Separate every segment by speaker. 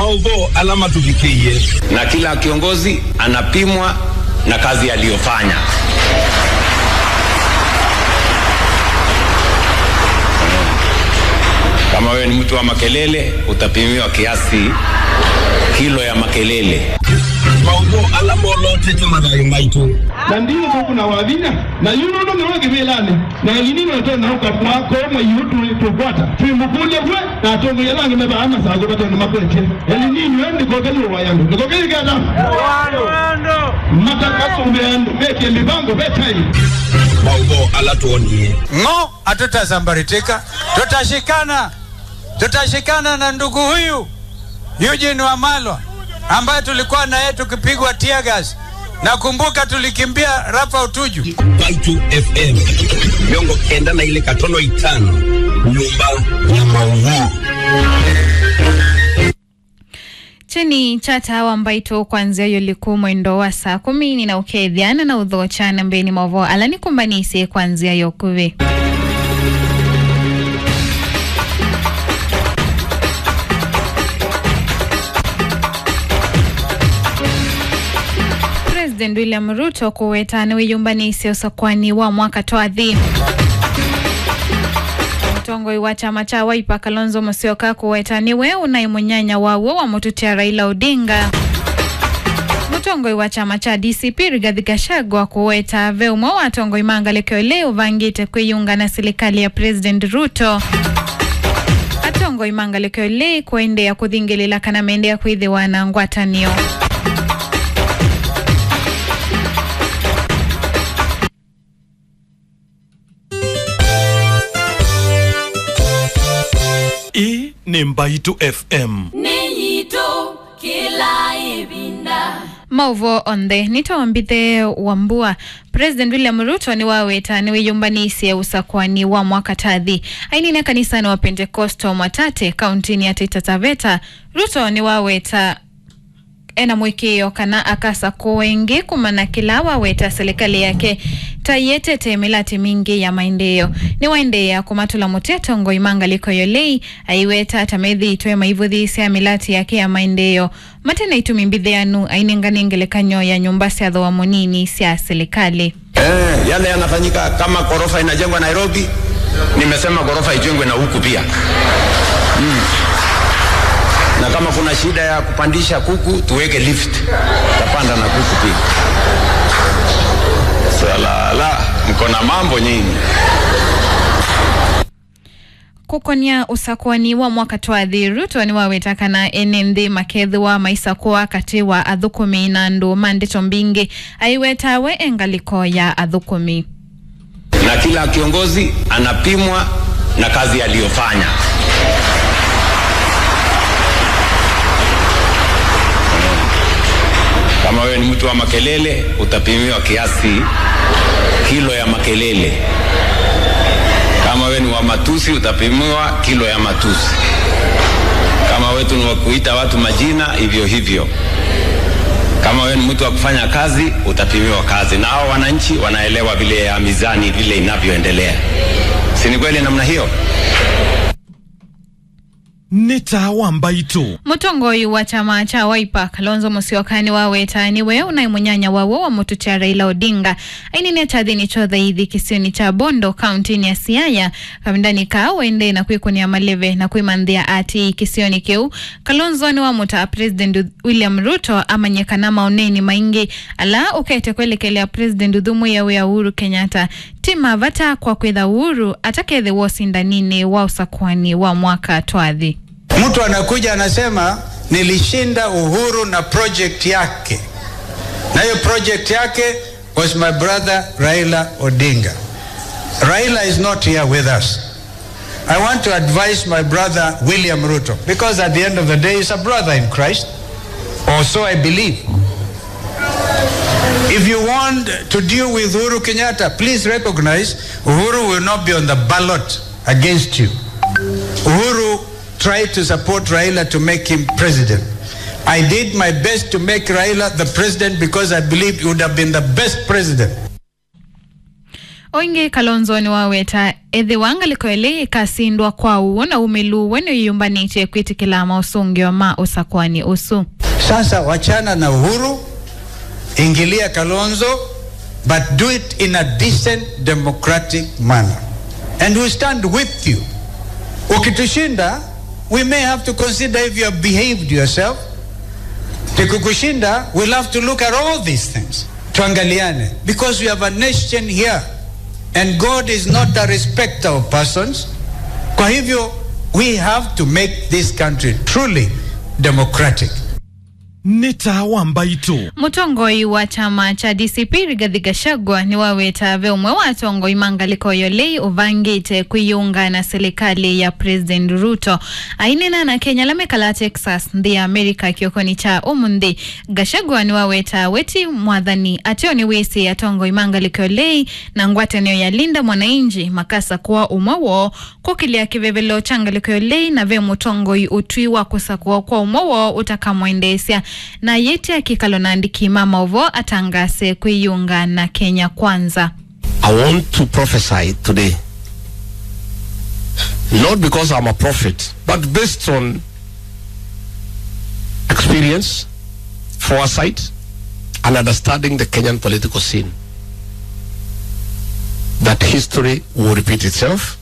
Speaker 1: maudho alama tuvikie
Speaker 2: na kila kiongozi anapimwa na kazi aliyofanya. Kama wewe ni mtu wa makelele, utapimiwa kiasi kilo ya makelele.
Speaker 1: maudho alama olotete madhayo maitu
Speaker 3: na ndiyo kuna wavinya na yuno ndo ngewe kivilani na linino to na uka kwa ko mo yutu tupata twimukunde kwe na tongo yalange meba ama sa go batono makwete elinino ndi ko kelu wayandu ndiko kele kada mata kasumbe andu meke mibango betai
Speaker 1: maudho alatuonie
Speaker 4: ng'o hatutazambaritika, tutashikana, tutashikana na ndugu huyu Eugene Wamalwa ambaye tulikuwa naye tukipigwa tear gas. Nakumbuka tulikimbia Rafa Utuju.
Speaker 1: Baitu FM miongo kenda na ile katono itano nyumba ya maudho
Speaker 5: cheni chata wa mbaito kwanzia yoliku mwendo wa saa kumi nina ukethiana na utho chana mbeni movo alani kumbanise kwanzia yokuve President William Ruto kuwetana wiyumbanise usakwani wa mwaka twathi mutongoi wa chama cha Wiper Kalonzo Musyoka kuwetaniwe unaimunyanya wawo wa mututia Raila Odinga mutongoi wa chama cha DCP Rigathi Gachagua kuweta veumo watongoi mangalekeo leo vangite kwiyunga na serikali ya President Ruto atongoi mangalekeo lei kuendea kuthingilila kana mendea kwithiwa na ngwatanio
Speaker 6: hii ni mbaitu fm
Speaker 7: niyito kila ibinda
Speaker 5: mauvo onthe nitawambithe wambua president william ruto ni waweta ni wiyumbanisia usakwani wa mwaka tathi ainine kanisani wa pentecosto mwatate kauntini ya taita taveta ruto ni waweta ena mwikio kana akasa kuwengi kumana kila waweta serikali yake tayetete milati mingi ya maendeleo ni waendeea kumatula muteto ngo imangaliko yolei aiweta tamethi itwe maivuthi sia milati yake ya maendeleo matena itumi mbithianu ainenganengelekanyo ya nyumba cia thoa munini cia serikali
Speaker 2: Eh, yale yanafanyika kama ghorofa inajengwa Nairobi, nimesema ghorofa ijengwe na huku pia mm. Na kama kuna shida ya kupandisha kuku tuweke lift, tapanda na kuku pia. Salala, mko na mambo nyingi.
Speaker 5: kukonia usakwani wa mwaka twathi ruto ni wawetakana ene nthi makethi wa maisa kuwa kati wa athukumi na ndu mandito mbingi aiwetawe engaliko ya athukumi
Speaker 2: Na kila kiongozi anapimwa na kazi aliyofanya. Kama wewe ni mtu wa makelele, utapimiwa kiasi kilo ya makelele. Kama wewe ni wa matusi, utapimiwa kilo ya matusi. Kama wewe ni wa kuita watu majina, hivyo hivyo. Kama wewe ni mtu wa kufanya kazi, utapimiwa kazi, na hao wananchi wanaelewa vile ya mizani vile inavyoendelea. Si ni kweli namna hiyo?
Speaker 6: nĩ tawa mbaitu
Speaker 5: mutongoi wa chama cha Wiper Kalonzo Musyoka ni waweta niwe unaimunyanya wawo wa mutu cha Raila Odinga ainine chathini chothaithi kisioni cha Bondo kauntini ya Siaya kamindani ka wende na kwikunia maleve na kwimanthia ati kisioni kiu Kalonzo ni wamuta President William Ruto amanyikana maoneni maingi ala ukete kwelekelea President thumu yawe ya Uhuru Kenyatta tima vata kwa kwitha Uhuru atakethe wosindanini wa usakwani wa mwaka twathi
Speaker 4: Mtu anakuja anasema nilishinda Uhuru na project yake, na hiyo project yake was my brother Raila Odinga. Raila is not here with us. I want to advise my brother William Ruto because at the end of the day he's a brother in Christ, or so I believe. If you want to deal with Uhuru Kenyatta, please recognize Uhuru will not be on the ballot against you. Uhuru tried to support Raila to make him president. I did my best to make Raila the president because I believe he would have been the best president.
Speaker 5: oingi kalonzo ni waweta ethi wangalikoele ikasindwa kwau na umiluwe niyumbanite kwitikila mausungio ma usakwani usu
Speaker 4: Sasa wachana na Uhuru, ingilia Kalonzo, but do it in a decent democratic manner. And we stand with you. Ukitushinda, we may have to consider if you have behaved yourself. Tukikushinda, we'll have to look at all these things. Tuangaliane. Because we have a nation here. And God is not a respecter of persons. Kwa hivyo, we have to make this country truly democratic.
Speaker 6: nĩ tawa mbaitu
Speaker 5: mutongoi wa chama cha dcp rigathi gachagua ni waweta ve umwe wa atongoi mangaliko yolei uvangite kwiyunga na serikali ya president ruto ainena na kenya lamekala texas nthi ya america kiokoni cha umunthi gachagua ni waweta weti mwathani atio ni wisi atongoi mangaliko yolei na ngwatanio ya linda mwananchi makasa kuwa umwe wo kukilia kivevelo cha ngaliko yolei na ve mutongoi utwi wa kusakua kwa umwe wo utakamwendesya na yeti akikalo naandiki mama uvo atangase kwiyunga na kenya kwanza
Speaker 8: I want to prophesy today. Not because I'm a prophet, but based on experience, foresight, and understanding the Kenyan political scene. That history will repeat itself.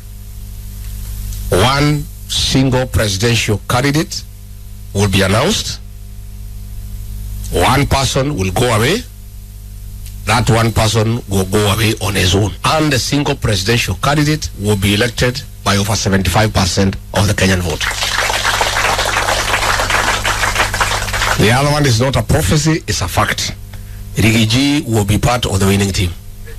Speaker 8: One single presidential candidate will be announced. One person will go away that one person will go away on his own. And the single presidential candidate will be elected by over 75% of the Kenyan vote. The other one is not a prophecy, it's a fact. Rigiji will be part of the winning team.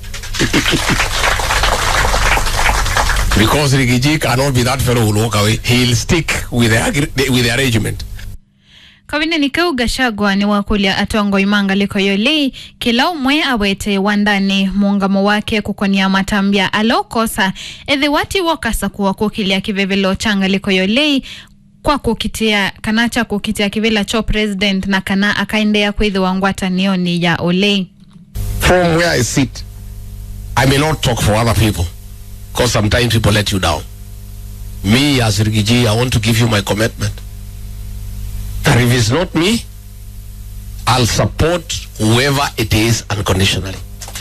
Speaker 8: because Rigiji cannot be that fellow who will walk away. He'll stick with the, agre- with the arrangement.
Speaker 5: kawineni kau gachagua ni wakulia atongoi mangaliko yolei kila umwe awete wandani muungamo wake kukonia matambia alokosa ethi wati wokasa kuwa kukilia kivevelo changaliko yolei kwa kukitia kana cha kukitia kivila cho president na kana akaendea kwithiwa ngwatanioni ya olei
Speaker 8: From where I sit, I may not talk for other people because sometimes people let you down. Me as Rigiji, I want to give you my commitment. That if it's not me, I'll support whoever it is unconditionally.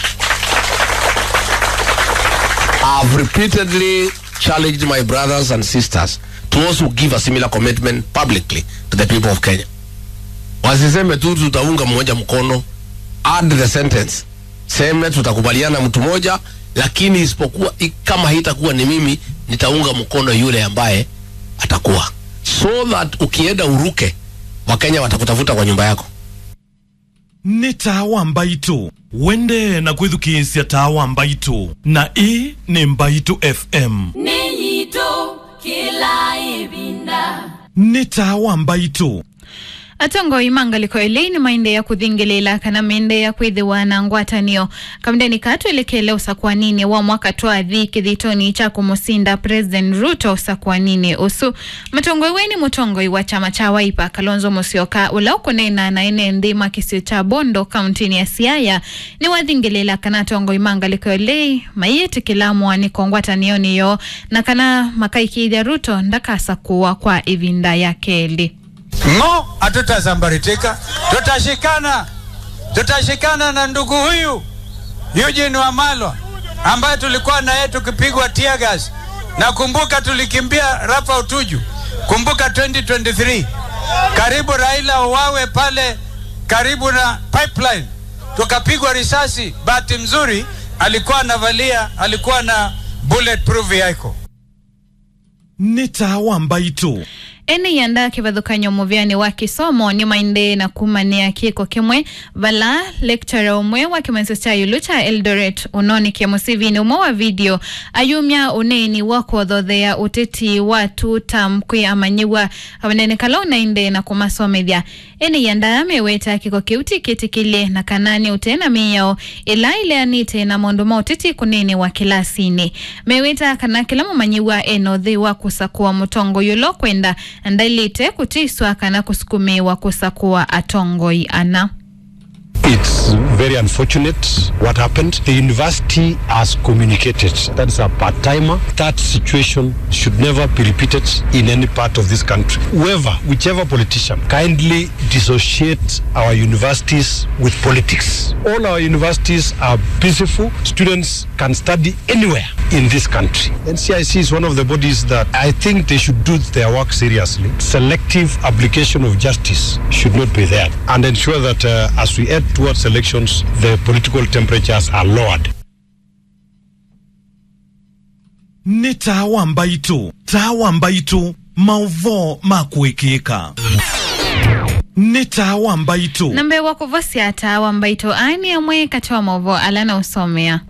Speaker 8: I've repeatedly challenged my brothers and sisters to also give a similar commitment publicly to the people of Kenya. Wasiseme tu tutaunga mmoja mkono, add the sentence, seme tutakubaliana mtu moja, lakini isipokuwa i- kama haitakuwa ni mimi, nitaunga mkono yule ambaye atakuwa, so that ukienda uruke, Wakenya watakutafuta kwa nyumba yako.
Speaker 6: nĩ tawa mbaitu wende na kwithukiisya tawa mbaitu na ĩ nĩ mbaitu fm
Speaker 7: nĩ nyitũ kĩla ĩvinda
Speaker 6: nĩ tawa mbaitu
Speaker 5: atongoi mangaliko elei ni maende ya kuthingilela kana mende ya kwithiwa na ngwatanio kamdeni katwelekele usakwanini wa mwaka twathi kithitoni cha kumusinda president ruto usakwanini usu mutongoi weni mutongoi wa chama cha waipa kalonzo musyoka ula ukunena na ene nthima kisio cha bondo kauntini ya siaya ni wathingilela kana tongoi mangaliko elei maiyetikila mwaniko ngwatanioni yo na kana makaikithya ruto ndakasa kuwa kwa ivinda ya keli
Speaker 4: Ng'o, hatutazambaritika, tutashikana, tutashikana na ndugu huyu Eugene Wamalwa ambaye tulikuwa naye tukipigwa tear gas. Nakumbuka tulikimbia Rafa Utuju, kumbuka 2023 karibu Raila uwawe pale karibu na pipeline, tukapigwa risasi. Bahati mzuri alikuwa anavalia, alikuwa na bulletproof vehicle.
Speaker 6: nĩ tawa mbaitu
Speaker 5: ene yanda kivathukanyo muvyani wa kisomo ni mainde na kumania kiko kimwe vala lecturer umwe wa kimenso cha yulu cha eldoret unonikia musivini umwe wa video ayumya uneni wa kuothothea uteti wa tutam kwi amanyiwa avanenekala unainde na kumasomethya ene yanda ameweta kiko kiu tikitikilie na kanani utena miyao ila ileanite na maundu ma uteti kunene wa kilasini meweta kana kila mumanyiwa enothi wa kusakua mutongo yulo kwenda ndailite kutiswa kana kusukumiwa kusakua atongoi ana
Speaker 8: It's
Speaker 9: It's very unfortunate what happened. The university has communicated. That's a part timer. That situation should never be repeated in any part of this country. Whoever, whichever politician, kindly dissociate our universities with politics. All our universities are peaceful. Students can study anywhere in this country. NCIC is one of the bodies that I think they should do their work seriously. Selective application of justice should not be there and ensure that uh, as we head towards elections, the political temperatures are lowered.
Speaker 6: nĩ tawa mbaitu tawa mbaitu maũvo ma kwĩkĩka nĩ tawa mbaitu
Speaker 5: nambe wa kuvosia tawa mbaito ani amwe katoa movo alana usomea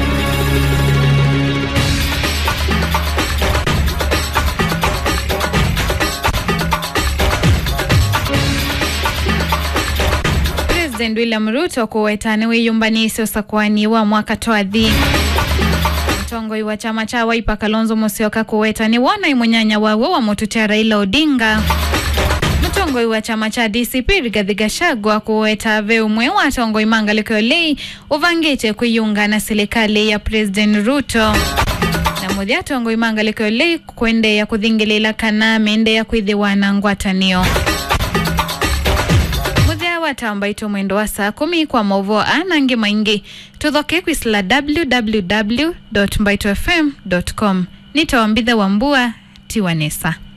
Speaker 5: President William Ruto kuwetane wiyumbanisi usakwani wa mwaka twathi mtongoi wa chama cha Wiper Kalonzo Musyoka kuwetani wona imunyanya wawe wa mututia Raila Odinga mutongoi wa chama cha DCP Rigathi Gachagua kuweta ve umwe wa atongoi mangaliko yolei uvangite kuyunga na serikali ya President Ruto na muthi atongoi mangaliko yolei kwendeya kuthingilela kana mendeya kwithiwana ngwatanio muthia watambaitwo mwendo wa saa kumi kwa movo anangi maingi tuthoke kwisila www mbaitofm com nitawambitha wambua tiwanesa